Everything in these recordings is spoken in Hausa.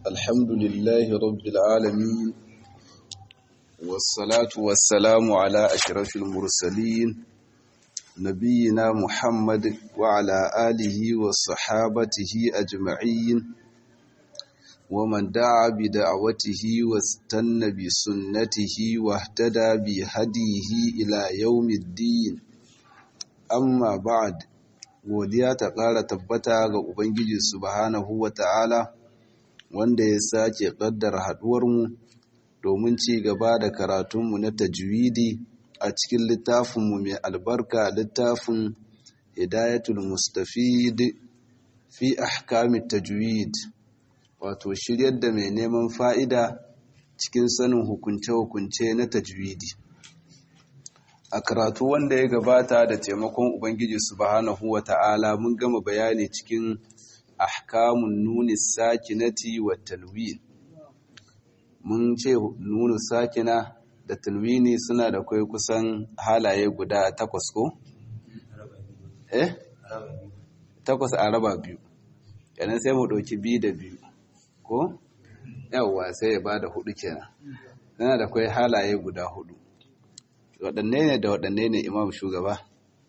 الحمد لله رب العالمين والصلاة والسلام على أشرف المرسلين نبينا محمد وعلى آله وصحابته أجمعين ومن دعا بدعوته واستنى بسنته واهتدى بهديه إلى يوم الدين amma ba'ad godiya ta ƙara tabbata ga ubangiji subhanahu wata'ala wanda ya sake ƙaddara haɗuwarmu domin ci gaba da karatunmu na tajwidi a cikin littafinmu mai albarka littafin hidayatul mustafid fi ahkamit tajwid wato shiryar da mai neman fa'ida cikin sanin hukunce-hukunce na tajwidi a karatu wanda ya gabata da taimakon ubangiji subhanahu wata'ala mun gama bayani cikin ahkamun nuni sakinati wa talwin mun ce nunu sakina da talwini suna da kai kusan halaye guda takwas ko eh takwas a raba biyu yanan sai mu ɗauki biyu da biyu ko yawwa sai ya bada hudu kenan yana da kai halaye guda hudu waɗanne ne da waɗanne ne imam shugaba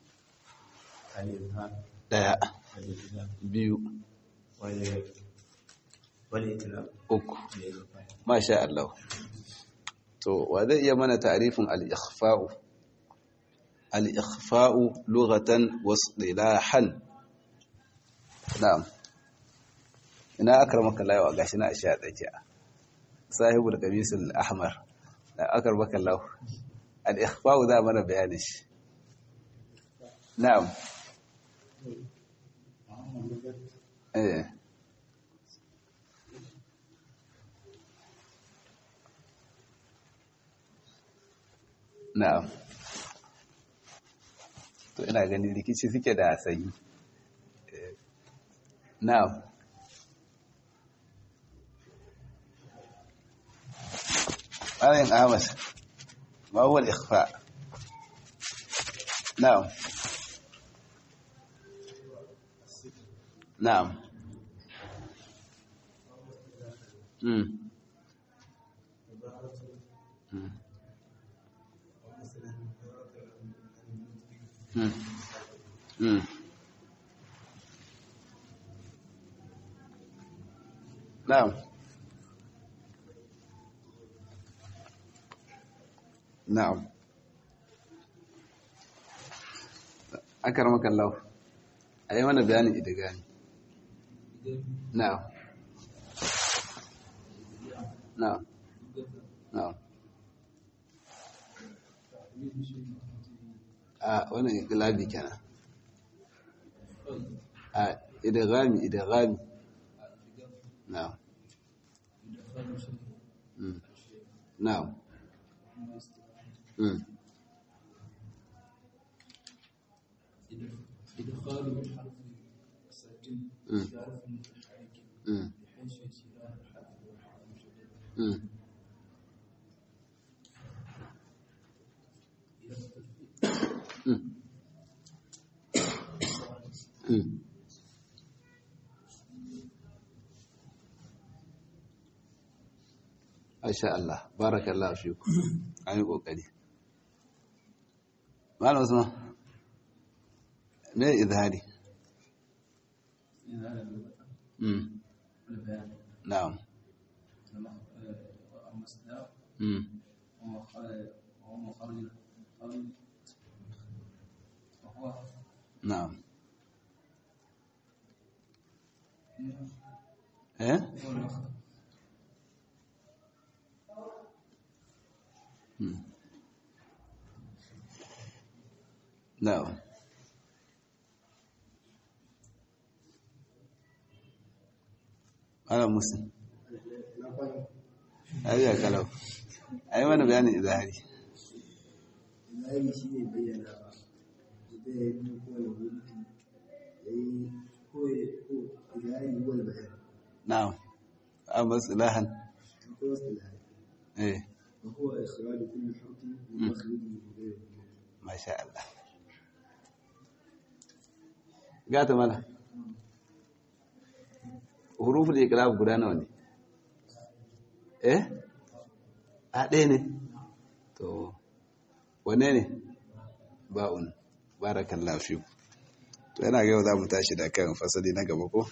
ɗaya biyu uku masha Allah to wa zai iya mana tarifin al-ikhfa'u al-ikhfa'u lughatan wasdilahan na'am ina akramaka Allah wa gashi na asha tsakiya sahibul qamis al-ahmar da akramaka Allah al-ikhfa'u da mana bayanin shi na'am eh na'am to ina ganin rikici suke da sanyi na'am Malam Ahmad ما هو الإخفاء نعم نعم مم. مم. مم. نعم na'am akaramaka Allah ayi mana bayanin idigami na'am na'am na'am a wannan iqlabi kenan a idigami idigami na'am na'am إدخال الحرف الساكن في حرف متحرك بحيث يصير الحرف والحرف مشدد Masha Allah, barakallahu fiku. An yi ƙoƙari. Malam Usman, me izhari? Mm. Na'am. المصدر Mm. وهو مخرج القول وهو Na'am. Eh? هو المخرج Mm. Na'am. Malam Muslim. Ayyuka kalau. Ai mana bayanin izhari. Zahiri shi ne bayyana ba, da ya yi kowane wuri ya yi ko zahiri wani bayan. Na'am. Amma istilahan. Akwai wasu da Eh, wa huwa ikhraju kulli harfin min makhrijihi bi ghayri dhikr. masha Allah. Gata mala. Huruful iqlab guda nawa ne? eh a ɗaya ne to wane ne ba'un barakallahu fiku to yana ga yau za mu tashi da kan fasali na gaba ko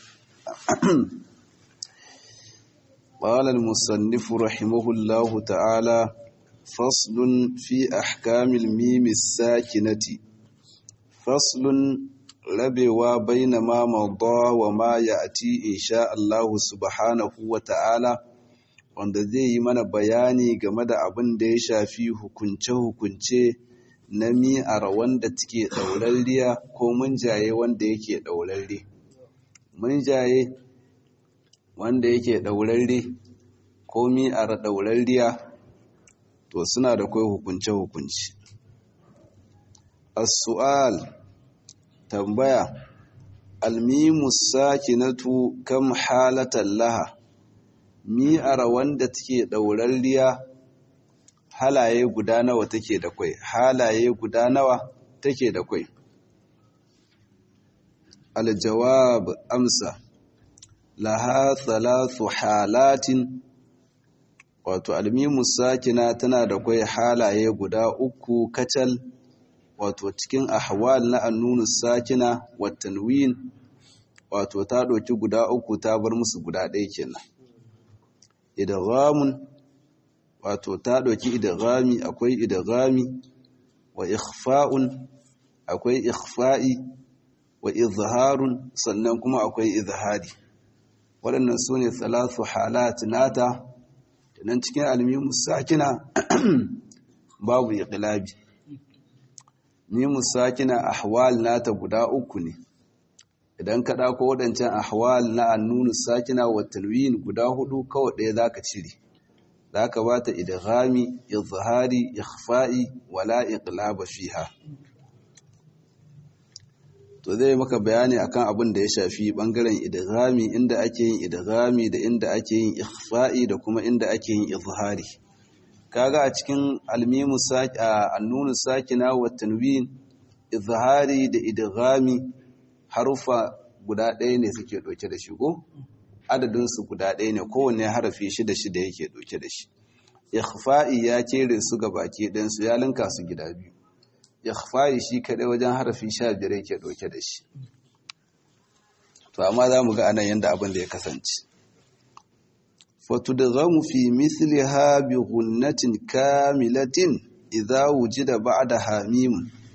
قال المصنف رحمه الله تعالى فصل في أحكام الميم الساكنة فصل rabewa baina ma mawda wa ma ya'ti insha Allah subhanahu wa ta'ala wanda zai yi mana bayani game da abin da ya shafi hukunce-hukunce na mi'ar wanda take ɗaurarriya ko munjaye wanda yake ɗaurarre. Munjaye wanda yake ɗaurarre ko mi'ar ɗaurarriya to suna da kai hukunce-hukunce. As-su'al tambaya almimu sakinatu kam halatan laha mi'ar wanda take ɗaurarriya halaye guda nawa take da kwai halaye guda nawa take da kwai aljawab amsa laha thalathu halatin wato almimu sakina tana da kwai halaye guda uku kacal wato cikin ahwal na annunu sakina wa tanwin wato ta ɗauki guda uku ta bar musu guda ɗaya kenan idghamun wato ta ɗauki idghami akwai idghami wa ikhfa'un akwai ikhfa'i wa izharun sannan kuma akwai izhari waɗannan su ne salatu halat nata nan cikin almimu sakina babu iqlabi mimu sakina ahwal nata guda uku ne idan ka ɗauko waɗancan ahwal na annunu sakina wa talwin guda hudu kawai ɗaya zaka cire zaka bata idghami izhari ikhfa'i wala iqlaba fiha to zai maka bayani akan abin da ya shafi bangaren idghami inda ake yin idghami da inda ake yin ikhfa'i da kuma inda ake yin izhari kaga a cikin almimu annunu sakina wa tanwin izhari da idghami harufa guda ɗaya ne suke ɗauke da shi ko adadin su guda ɗaya ne kowanne harafi shida shida yake ɗauke da shi ikhfa'i ya kere su ga baki ɗayan su ya linka su gida biyu ikhfa'i shi kaɗai wajen harafi sha biyar yake ɗauke da shi to amma za mu ga anan yadda abin da ya kasance fatudghamu fi mithliha bi ghunnatin kamilatin idza wujida ba'daha mim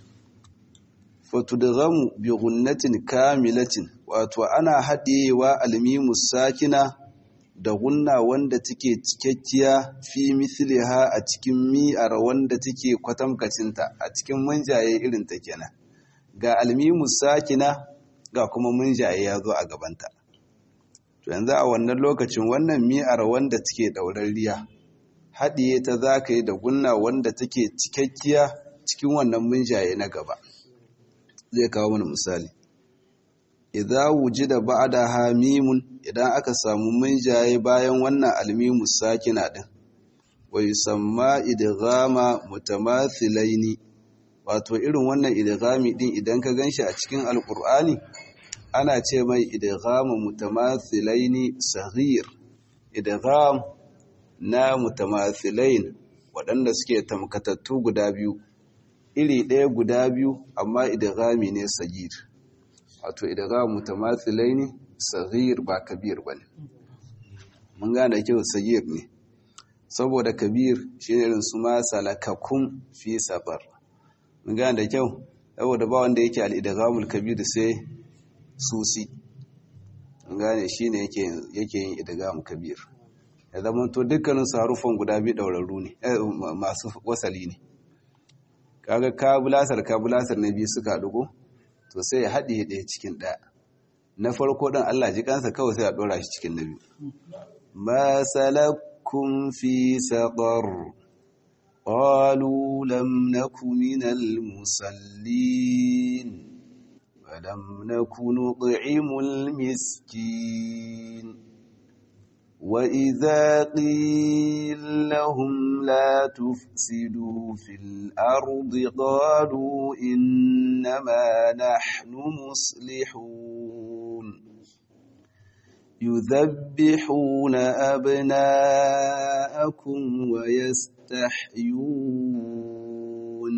fatudghamu bi ghunnatin kamilatin wato ana haɗewa almimu sakina da gunna wanda take cikakkiya fi mithliha a cikin mi'ar wanda take kwatamkacinta a cikin munjaye irin ta kenan ga almimu sakina ga kuma munjaye ya zo a gabanta to yanzu a wannan lokacin wannan mi'ar wanda take ɗaurarriya haɗiye ta za ka yi da gunna wanda take cikakkiya cikin wannan munjaye na gaba zai kawo mana misali idza wujida ba'daha mimun idan aka samu munjaye bayan wannan almimu sakina din wa yusamma idghama mutamathilaini wato irin wannan idghami din idan ka ganshi a cikin alqur'ani ana ce mai idghama mutamathilaini saghir idgham na mutamathilain waɗanda suke tamkatattu guda biyu iri ɗaya guda biyu amma idghami ne sagir wato idgham mutamathilaini saghir ba kabir bane mun gane kyau sagir ne saboda kabir shine irin su ma salakakum fi safar mun gane da kyau saboda ba wanda yake al-idghamul kabir sai susi mun gane shine yake yake yin idgham kabir ya zama to dukkanin su harufan guda biyu daurarru ne masu wasali ne kaga kabulasar kabulasar na biyu suka dugo to sai ya haɗe ɗaya cikin ɗaya na farko ɗin Allah ji kansa kawai sai a ɗora shi cikin na biyu ma salakkum fi saqar qalu lam naku minal musallin wa lam naku nut'imul miskin وإذا قيل لهم لا تفسدوا في الأرض قالوا إنما نحن مصلحون يذبحون أبناءكم ويستحيون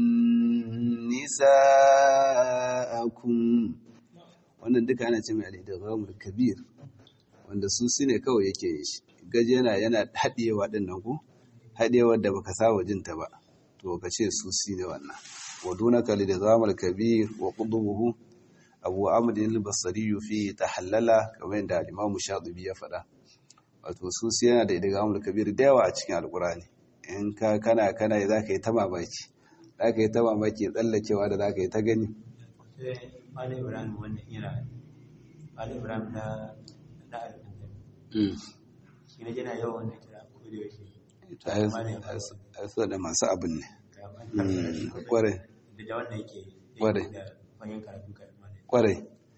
نساءكم wannan duka ana ce mai al-idghamul kabir wanda su ne kawai yake yin shi gaje yana yana haɗewa din nan ko haɗewar da baka saba jin ta ba to ka ce su ne wannan wa dunaka al-idghamul kabir wa qudubuhu abu amr al-basri fi tahallala kamar yadda al-imam shatibi ya faɗa wato su yana da idghamul kabir da yawa a cikin alqur'ani in ka kana kana zaka yi ta mamaki zaka yi ta mamaki tsallakewa da zaka yi ta gani Malam Ibrahim wannan yana Malam Ibrahim na na alƙanta. Shi ne yana yawan wannan kira ko da yaushe. a so da masu abin ne kwarai Da da wannan yake Kwarai. da fayin karatu karatu. kwarai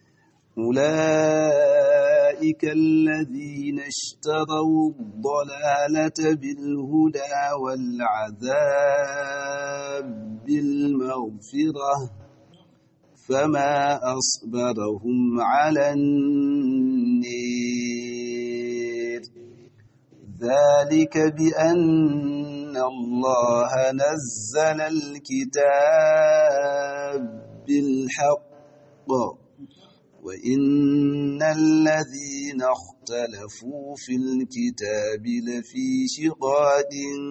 أولئك الذين اشتروا الضلالة بالهدى والعذاب بالمغفرة فما أصبرهم على النير ذلك بأن الله نزل الكتاب بالحق وإن الذين اختلفوا في الكتاب لفي شقاق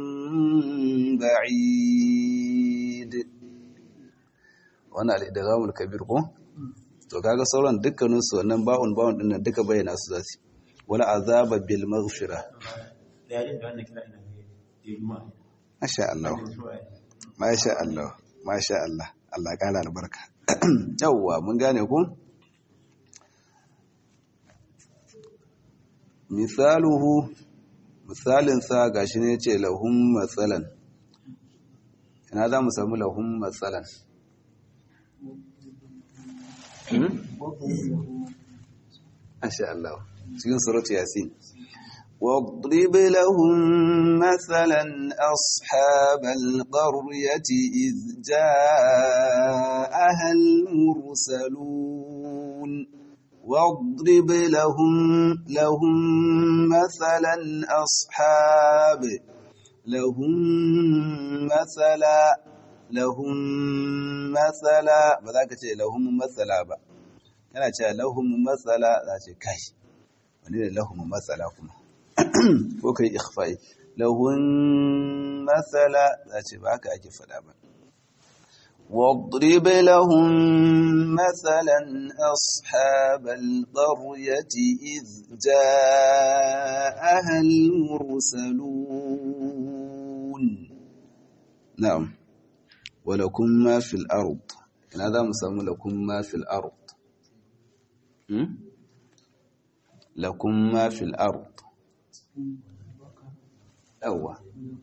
بعيد wannan al'idaghamul kabir ko to kaga sauran dukkanin su wannan ba'un ba'un din nan duka bayyana su zasu wala azaba bil maghfira Da yayin da wannan kira ina ne da juma'a. masha Allah Da juma'a. masha Allah masha Allah Allah ya kara albarka yawwa mun gane ku misaluhu misalin sa gashi ne yace lahum matsalan ina za mu samu lahum matsalan Masha Allah cikin suratu Yasin واضرب لهم مثلا أصحاب القرية إذ جاءها المرسلون واضرب لهم لهم مثلا أصحاب لهم مثلا لهم مثلا بذاك لهم مثلا ba kana cewa lahum matsala za ce kai wani ne lahum matsala kuma ko kai ikhfa'i lahum matsala za ce ba haka ake faɗa ba واضرب لهم مثلا أصحاب القرية إذ جاءها المرسلون نعم ولكم ما في الأرض إن هذا مسمى لكم ما في الأرض هم؟ لكم ما في الأرض أوه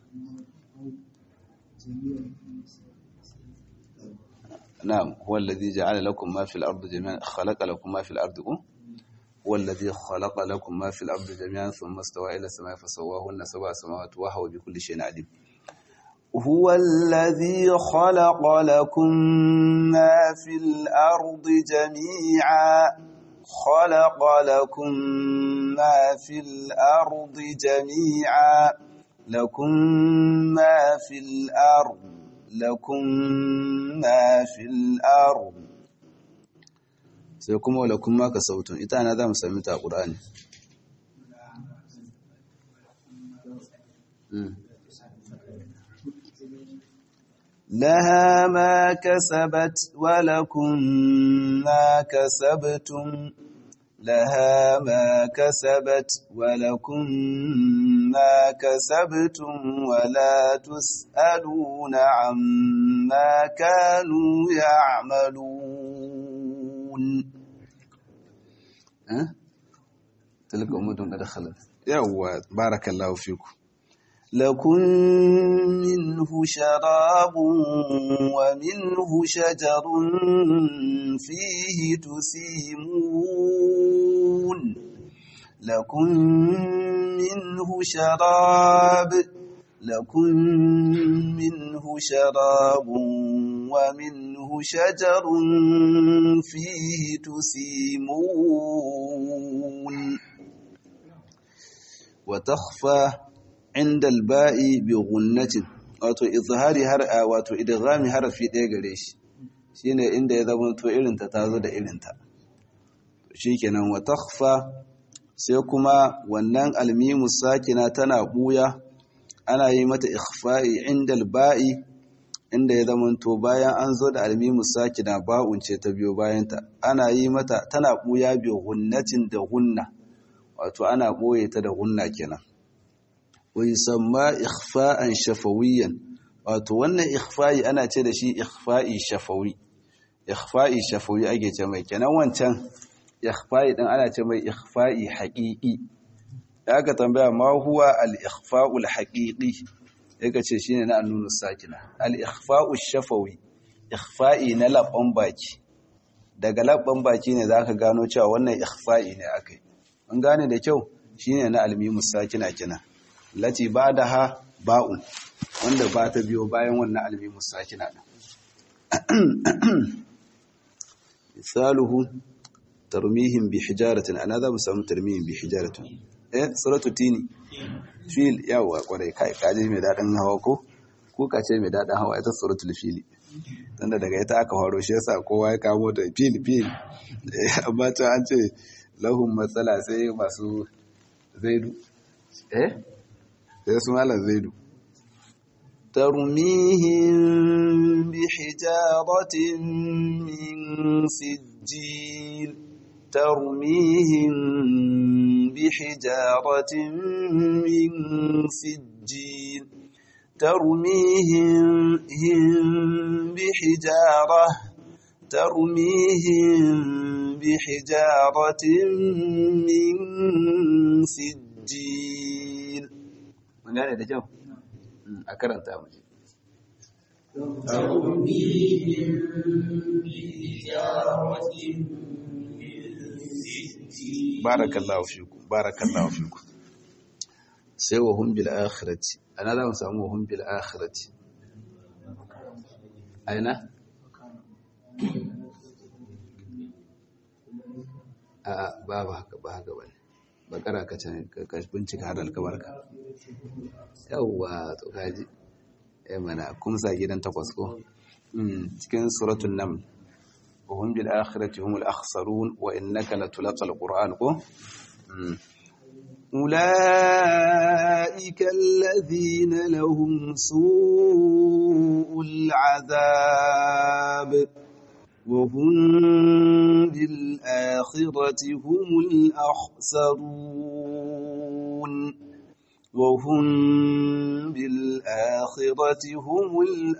نعم هو الذي جعل لكم ما في الأرض جميعا خلق لكم ما في الأرض أم؟ هو الذي خلق لكم ما في الأرض جميعا ثم استوى إلى السماء فسواهن سبع سماوات وهو بكل شيء عليم هو الذي خلق لكم ما في الأرض جميعا خلق لكم ما في الأرض جميعا لكم ما في الأرض لكم ما في الأرض sai kuma wala kuma ka sautun ita na za mu sami ta ƙur'ani لها ما كسبت ولكم ما كسبتم لها ما كسبت ولكم ما كسبتم ولا تسألون عما كانوا يعملون أه؟ تلك أمة قد خلت يوا بارك الله فيكم لكم منه شراب ومنه شجر فيه تسيمون لكم منه شراب لكم منه شراب ومنه شجر فيه تسيمون wa takhfa inda al-ba'i bi gunnatin wato izhari har wato idghami harfi ɗaya gare shi shine inda ya zama to irin ta tazo da irin ta shikenan wa takhfa sai kuma wannan almimu sakina tana buya ana yi mata ikhfa'i inda al-ba'i inda ya zama to bayan an zo da almimu sakina ba'un ce ta biyo bayanta ana yi mata tana buya bi gunnatin da gunna wato ana boye ta da gunna kenan wa yusamma ikhfa'an shafawiyan wato wannan ikhfa'i ana ce da shi ikhfa'i shafawi ikhfa'i shafawi ake ce mai kenan wancan ikhfa'i din ana ce mai ikhfa'i haqiqi da aka tambaya ma huwa al-ikhfa'u al-haqiqi yake ce shine na annunu sakina al-ikhfa'u shafawi ikhfa'i na labban baki daga labban baki ne zaka gano cewa wannan ikhfa'i ne akai an gane da kyau shine na almimu sakina kenan lati ba'daha ba'un wanda ba ta biyo bayan wannan almimu sakina din misaluhu tarmihim bi hijaratin ana za mu samu tarmihim bi hijaratin eh suratu tini fil yawa kwarai kai kaji mai dadin hawa ko ko ka ce mai dadin hawa ita suratul fili tunda daga ita aka faro shi yasa kowa ya kamo ta fil fil amma ta an ce lahum matsala sai masu zaidu eh sai su malam zaidu ترميهم بحجارة من سجيل ترميهم بحجارة من سجيل ترميهم بحجارة ترميهم بحجارة من سجيل من قال ده جو a karanta mu barakallahu fiku barakallahu fiku sai wa hum bil akhirati ana za mu samu wa hum bil akhirati aina a ba ba haka ba haka bane bakara ka can ka bincika har alkabarka yawwa to kaji eh mana kuma sa gidan takwas ko cikin suratul naml wa hum bil akhirati humul akhsarun wa innaka latulqal qur'an ko أولئك الذين لهم سوء العذاب وهم بالآخرة هم الأخسرون وهم بالآخرة هم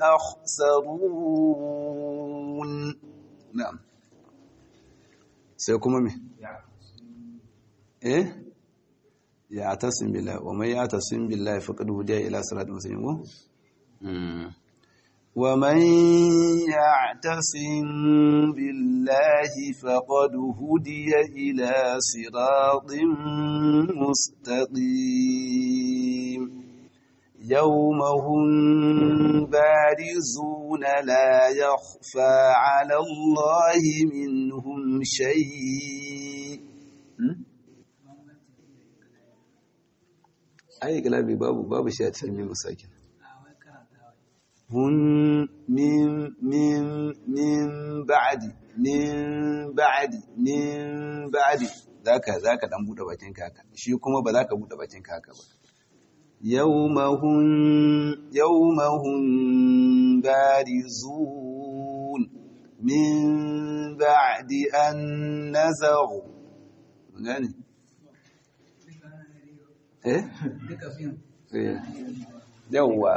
الأخسرون نعم سيكون مي إيه يعتصم بالله ومن يعتصم بالله فقد هدي إلى صراط المستقيم ومن يعتصم بالله فقد هدي إلى صراط مستقيم يوم هم بارزون لا يخفى على الله منهم شيء أي كلامي باب باب شيء تسمي مساكن hun min min min ba'di min ba'di min ba'di zaka zaka dan bude bakin kaka shi kuma ba zaka bude bakin kaka ba yawmahum yawmahum barizun min ba'di an nazaghu gani eh yawwa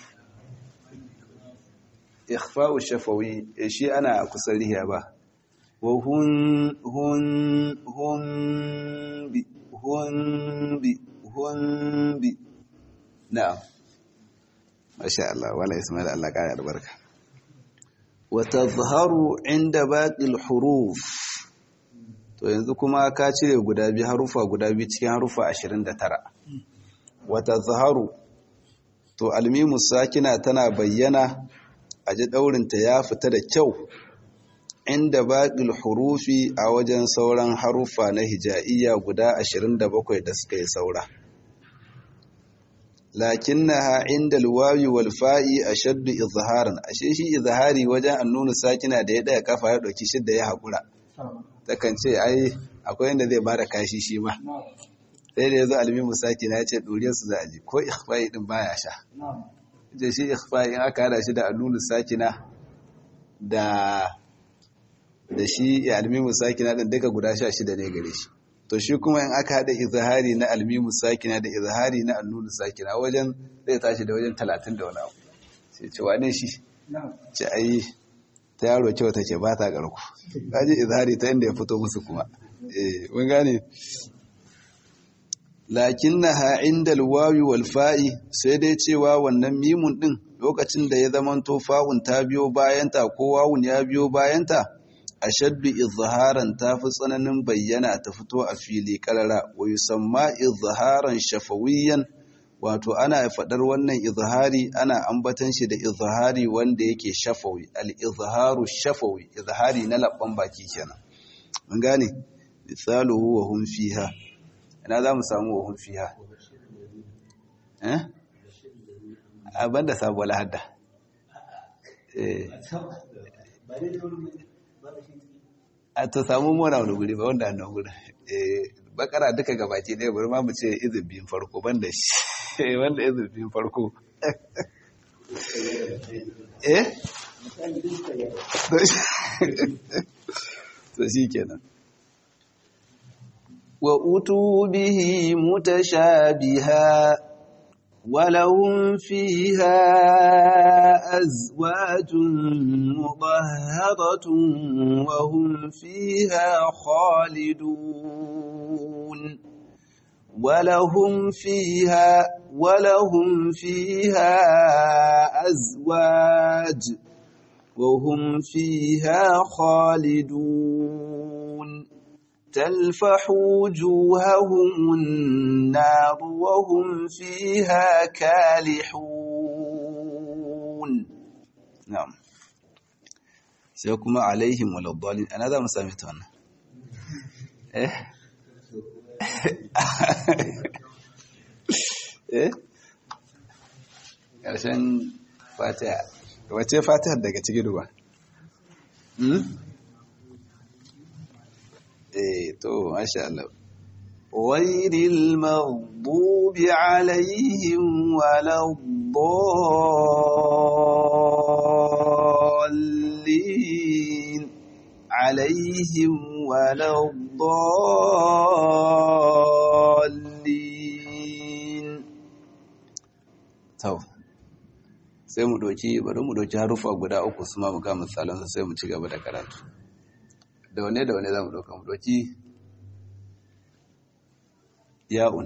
ikhfa'u shafawi shi ana kusan riya ba wa hun hun hun bi hun bi hun bi na'am masha Allah wala ismail Allah kaya albarka wa tazharu inda baqil huruf to yanzu kuma ka cire guda biyu harufa guda biyu cikin harufa 29 wa tazharu to almimu sakina tana bayyana a ji ɗaurinta ya fita da kyau inda baƙil hurufi a wajen sauran haruffa na hija'iyya guda 27 da suka yi saura lakinnaha inda alwawi wal fa'i ashaddu izharan ashe shi izhari wajen annunu sakina da ya daya kafa ya dauki shidda ya hakura takan ce ai akwai inda zai bada kashi shi ma sai da yazo almimu sakina ya ce doriyar su za a ji ko ikhfa'i din baya sha je shi ikhfa'i in aka hada shi da annunu sakina da da shi almimu sakina din duka guda 16 ne gare shi to shi kuma in aka haɗa izahari na almimu sakina da izahari na annunu sakina wajen zai tashi da wajen talatin da wani abu sai ce wane shi ce ayi ta yaro kyau take ba ta ƙarku kaji izahari ta inda ya fito musu kuma eh mun gane lakinnaha inda alwawi wal fa'i sai dai cewa wannan mimun din lokacin da ya zamanto fa'un ta biyo bayanta ko wawun ya biyo bayanta ashaddu izharan tafi tsananin bayyana ta fito a fili karara wa yusamma izharan shafawiyan wato ana fadar wannan izhari ana ambatan shi da izhari wanda yake shafawi al izharu shafawi izhari na labban baki kenan mun gane misaluhu wa hum fiha ina za mu samu wa hum fiha eh abanda sabuwar hadda eh a to samu mona wani guri ba wanda annan guri bakara duka gabaci ɗaya bari ma mu ce izin biyun farko banda shi wanda izin biyun farko eh to shi kenan wa utu bihi mutashabiha ولهم فيها أزواج مطهرة وهم فيها خالدون ولهم فيها ولهم فيها أزواج وهم فيها خالدون تلفح وجوههم النار وهم فيها كالحون نعم sai kuma alaihim waladdallin ana za mu sami ta wannan eh eh ƙarshen fatiha wace fatiha daga cikin ruwa eh to masha Allah ghayril maghdubi alaihim waladdallin alaihim waladdallin to sai mu doki bari mu doki harufa guda uku su ma mu ga misalan sai mu ci gaba da karatu da wane da wane za mu ɗauka mu ɗauki ya'un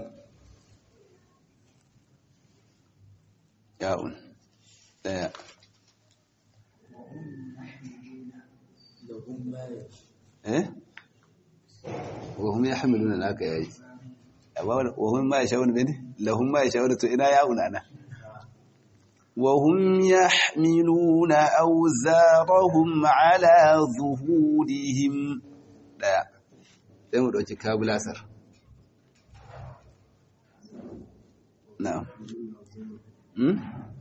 ya'un ɗaya eh wahum ya hamilu na naka yayi wahum ma ya sha wani bane lahum ma ya sha wani to ina ya'un ana وهم يحملون أوزارهم على ظهورهم لا sai mu ɗauki kabulasar na'am hmm?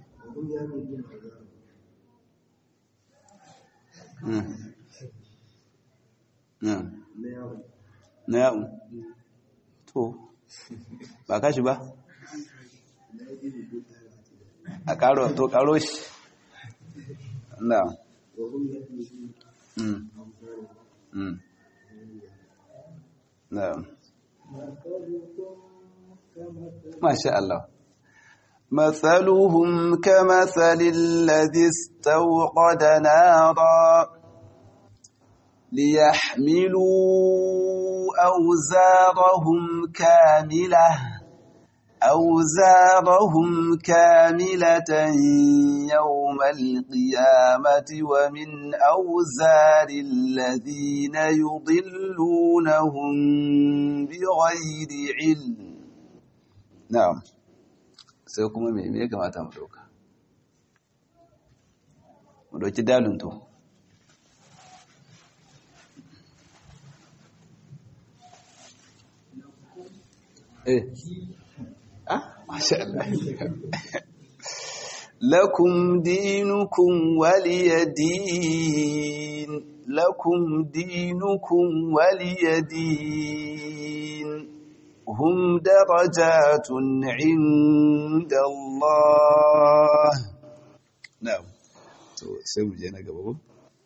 na'am na'am to ba kashi ba a karo to karo shi na mm mm na masha Allah مثلهم كمثل الذي استوقد نارا ليحملوا أوزارهم كاملة أوزارهم كاملة يوم القيامة ومن أوزار الذين يضلونهم بغير علم نعم sai kuma me me kamata mu dauka mu dauki dalin to eh masha Allah lakum dinukum waliyadin lakum dinukum waliyadin hum darajatun inda Allah na'am to sai mu je na gaba ko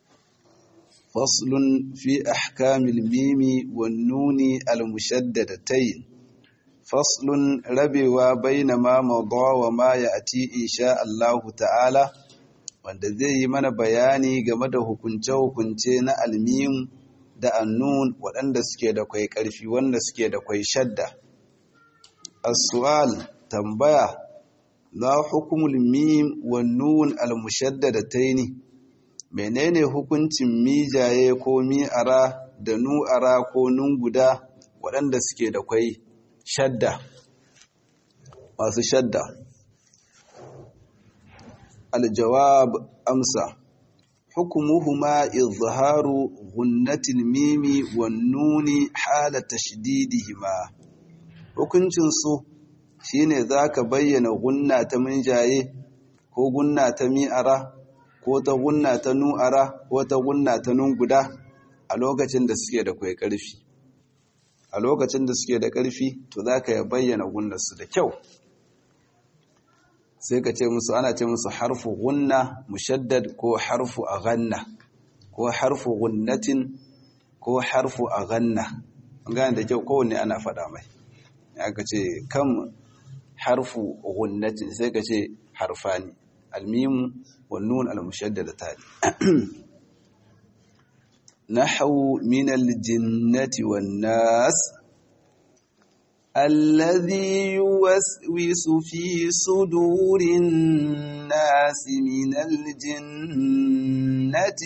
faslun fi ahkamil mimi wan nuni al mushaddadatayn faslun rabewa baina ma mada wa ma ya'ti insha Allah ta'ala wanda zai yi mana bayani game da hukunce-hukunce na almim da annun waɗanda suke da kwai ƙarfi wanda suke da kwai shadda as-su'al tambaya la hukumul mim wan nun al mushaddadataini menene hukuncin mijaye ko mi'ara da nu'ara ko nun guda waɗanda suke da kwai shadda masu shadda aljawab amsa hukumuhuma izharu gunnatil mimi wan nuni hala tashdidihima hukuncin su shine zaka bayyana gunna ta minjaye ko gunna ta mi'ara ko ta gunna ta nu'ara ko ta gunna ta nun guda a lokacin da suke da kwai karfi a lokacin da suke da ƙarfi to za ka bayyana gunnarsu da kyau sai ka ce musu ana ce musu harfu gunna mushaddad ko harfu a ganna ko harfu gunnatin ko harfu a ganna gane da kyau kowanne ana faɗa mai ya ka ce kan harfu gunnatin sai ka ce harfani almimu wannun almushaddada tali نحو من الجنة والناس الذي يوسوس في صدور الناس من الجنة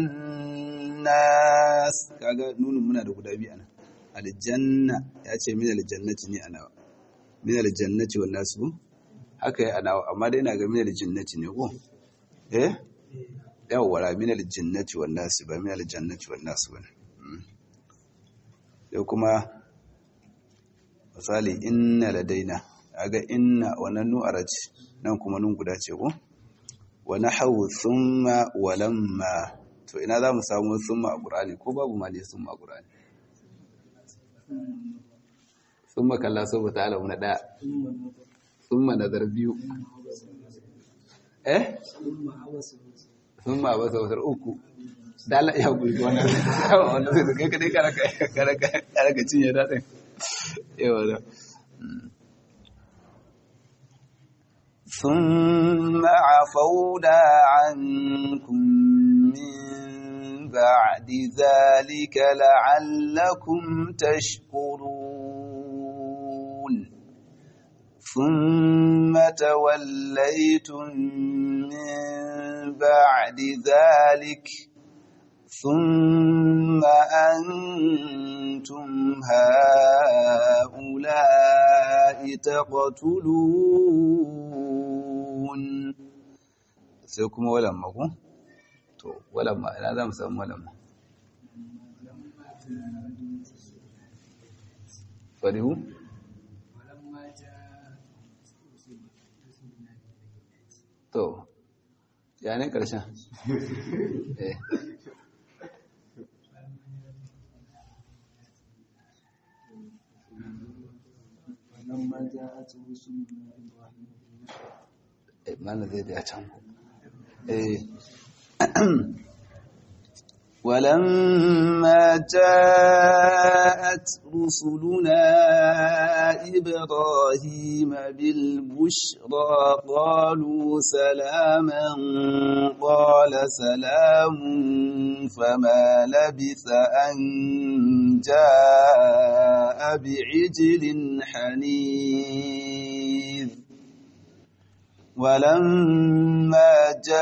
والناس kaga nunin muna da guda biyu ana aljanna ya ce min aljannati ne ana min aljannati wan nasu haka ya ana amma dai na ga min aljannati ne ko eh yawwa min aljinnati wan nasi ba min aljannati wan nasi ba sai kuma misali inna ladaina kaga inna wannan nu'ara ce nan kuma nun guda ce ko wa nahwu thumma wa lamma to ina za mu samu thumma a qur'ani ko babu ma ne thumma a qur'ani thumma kalla so ta alamu na daya thumma nazar biyu eh sun ma ba sautar uku dala ya guri wannan wannan sai kai kadai karaka karaka karaka cinye dadin yawa da ثم عفونا عنكم من بعد ذلك لعلكم تشكرون ثم توليتم من بعد ذلك ثم أنتم هؤلاء تقتلون سيكم ولما كو تو ولما أنا ذا مسمى ولما فريو to ya ne ƙarshen eh ولما جاءت رسلنا إبراهيم eh mana zai da can eh ولما جاءت رسلنا إبراهيم بالبشرى قالوا سلاما قال سلام فما لبث أن جاء بعجل حنيذ ولما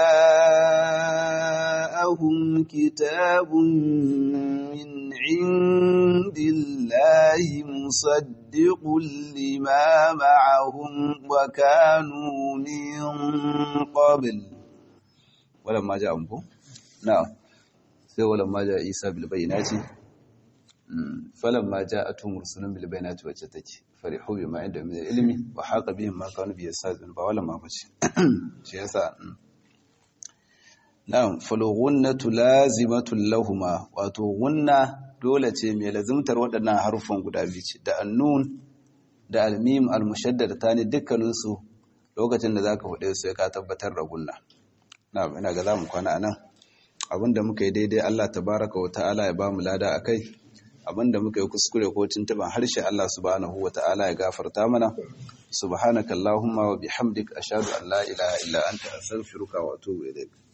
جاءهم كتاب من عند الله مصدق لما معهم وكانوا من قبل ولما جاءهم نعم sai ولما جاء عيسى بالبينات فلما جاءتهم رسلهم بالبينات wacce take farihu bima inda min ilmi wa haqa bihim ma kanu bi yastazin ba wala ma bace shi yasa na'am falghunnatu lazimatul lahuma wato gunna dole ce mai lazimtar waɗannan harufan guda biyu ce da annun da almim almushaddada ta ne dukkaninsu lokacin da zaka faɗe su ya ka tabbatar da gunna na'am ina ga zamu kwana anan abinda muka yi daidai Allah tabaraka wa ta'ala ya bamu lada akai abinda muka yi kuskure ko tuntuban harshe Allah subhanahu wa ta'ala ya gafarta mana subhanakallahumma wa bihamdika ashhadu an la ilaha illa anta astaghfiruka wa atubu ilaik